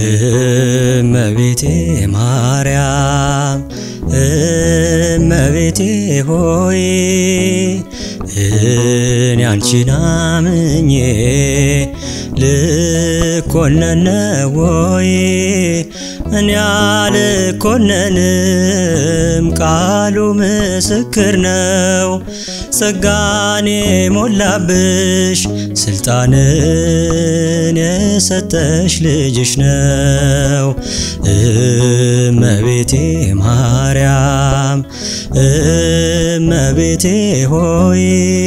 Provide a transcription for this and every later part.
እመቤቴ ማርያም እመቤቴ ሆይ እኔ አንቺን አምኜ ልኮነነ ወይ እኔ አልኮነንም፣ ቃሉ ምስክር ነው። ጸጋኔ ሞላብሽ ስልጣንን የሰጠሽ ልጅሽ ነው። እመቤቴ ማርያም እመቤቴ ሆይ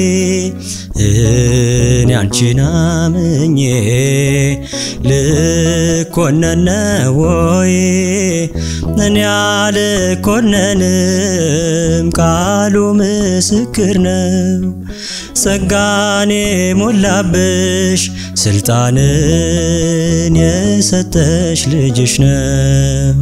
እኔ አንቺን አምኜ ልኮነነ ወይ እኔ አልኮነንም፣ ቃሉ ምስክር ነው። ጸጋኔ ሞላብሽ ስልጣንን የሰጠሽ ልጅሽ ነው።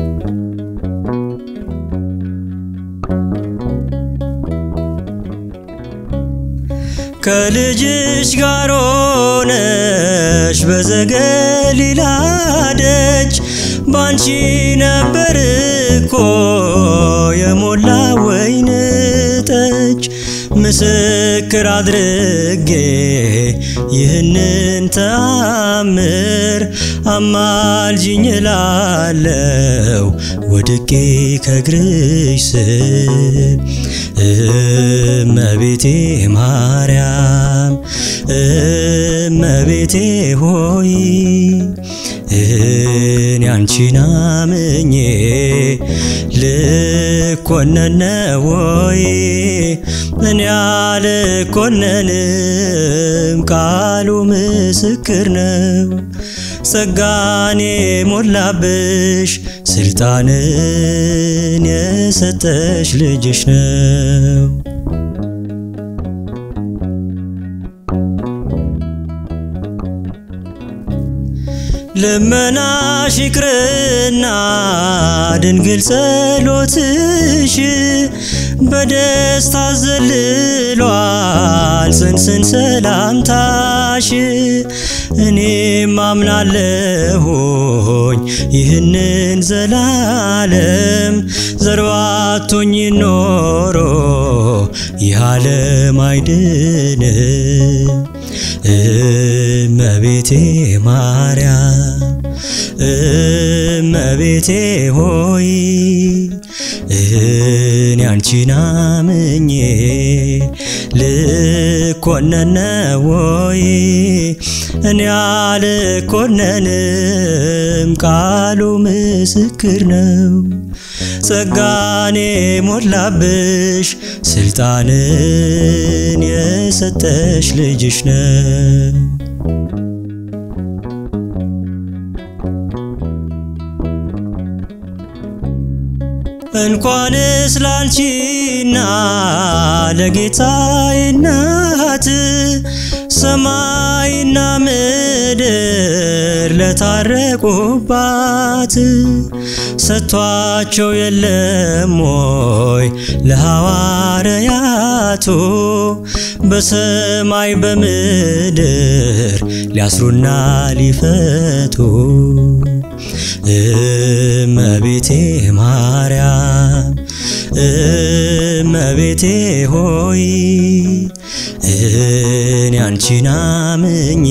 ከልጅሽ ጋር ሆነሽ በዘገሊላ ደጅ ባንቺ ነበር እኮ የሞላ ወይን ጠጅ ምስክር አድርጌ ይህንን ተአምር አማልጅኝ እላለው ወድቄ ከእግርሽ ስር እመቤቴ ማርያም እመቤቴ ሆይ እኔ አንቺን አምኜ ልኮነነ ወይ እኔ አልኮነንም፣ ቃሉ ምስክር ነው። ጸጋኔ ሞላብሽ ስልጣንን የሰጠሽ ልጅሽ ነው። ልመናሽ ይቅርና ድንግል ጸሎትሽ በደስታ ዘልሏል ጽንስን ሰላምታሽ እኔም አምናለሁኝ ይህንን ዘላለም ዘርባቶኝ ኖሮ ይህ ዓለም አይድንም። እመቤቴ ማርያም እመቤቴ ሆይ እኔ አንቺን አምኜ ልኮነነ ወይ እኔ አልኮነንም፣ ቃሉ ምስክር ነው። ጸጋኔ ሞላብሽ ስልጣንን የሰጠሽ ልጅሽ ነው። እንኳንስ ላንቺና ለጌታዬ እናት ሰማይና ምድር ለታረቁባት ሰጥቷቸው የለም ሞይ ለሐዋርያቱ በሰማይ በምድር ሊያስሩና ሊፈቱ እመቤቴ ማርያም እመቤቴ ሆይ እኔ አንቺን አምኜ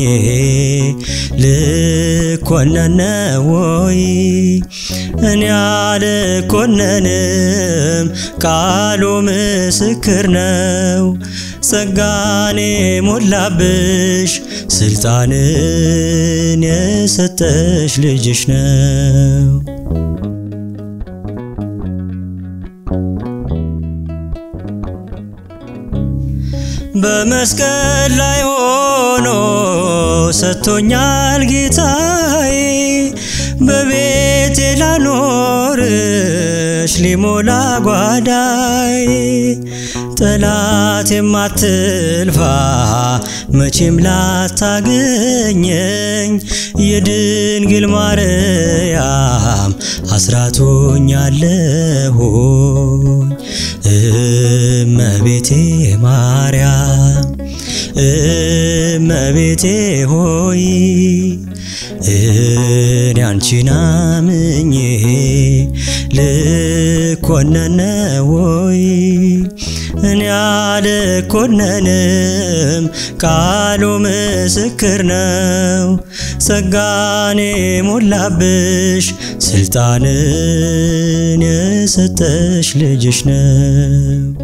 ልኮነነ ወይ እኔ አልኮነንም፣ ቃሉ ምስክር ነው። ጸጋኔ ሞላብሽ ስልጣንን የሰጠሽ ልጅሽ ነው። በመስቀል ላይ ሆኖ ሰጥቶኛል ጌታዬ በቤቴ ላኖርሽ ሊሞላ ጓዳዬ ጠላት የማትልፋ መቼም ላታገኘኝ የድንግል ማርያም አስራቶኛለሁኝ እመቤቴ ማርያም እመቤቴ ሆይ እኔ አንቺን አምኜ ልኮነን ነው ወይ? እኔ አልኮነንም፣ ቃሉ ምስክር ነው። ጸጋኔ ሞላብሽ ስልጣንን የሰጠሽ ልጅሽ ነው።